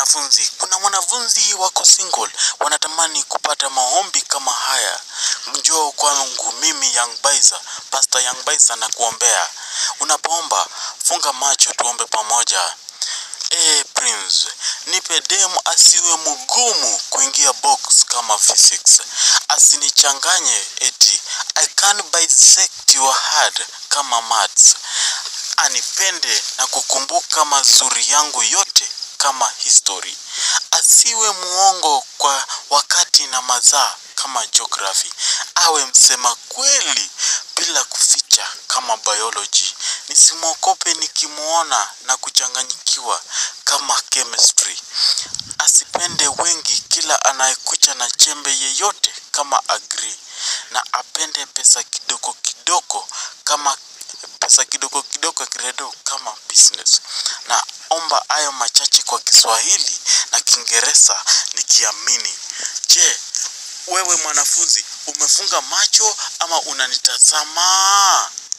wanafunzi, kuna wanafunzi wako single wanatamani kupata maombi kama haya. Njoo kwangu mimi Young Baiza, Pastor Young Baiza na kuombea. Unapoomba funga macho, tuombe pamoja. Eh, Prince, nipe demu asiwe mgumu kuingia box kama physics. Asinichanganye eti I can bisect your heart kama maths. Anipende na kukumbuka mazuri yangu yote kama history. Asiwe muongo kwa wakati na mazaa kama geography. Awe msema kweli bila kuficha kama biology. Nisimwokope nikimuona na kuchanganyikiwa kama chemistry. Asipende wengi kila anayekuja na chembe yeyote kama agree. Na apende pesa kidogo kidogo kama pesa kidogo kidogo kiredo kama business. Na omba hayo machache kwa Kiswahili na Kiingereza nikiamini. Je, wewe mwanafunzi umefunga macho ama unanitazama?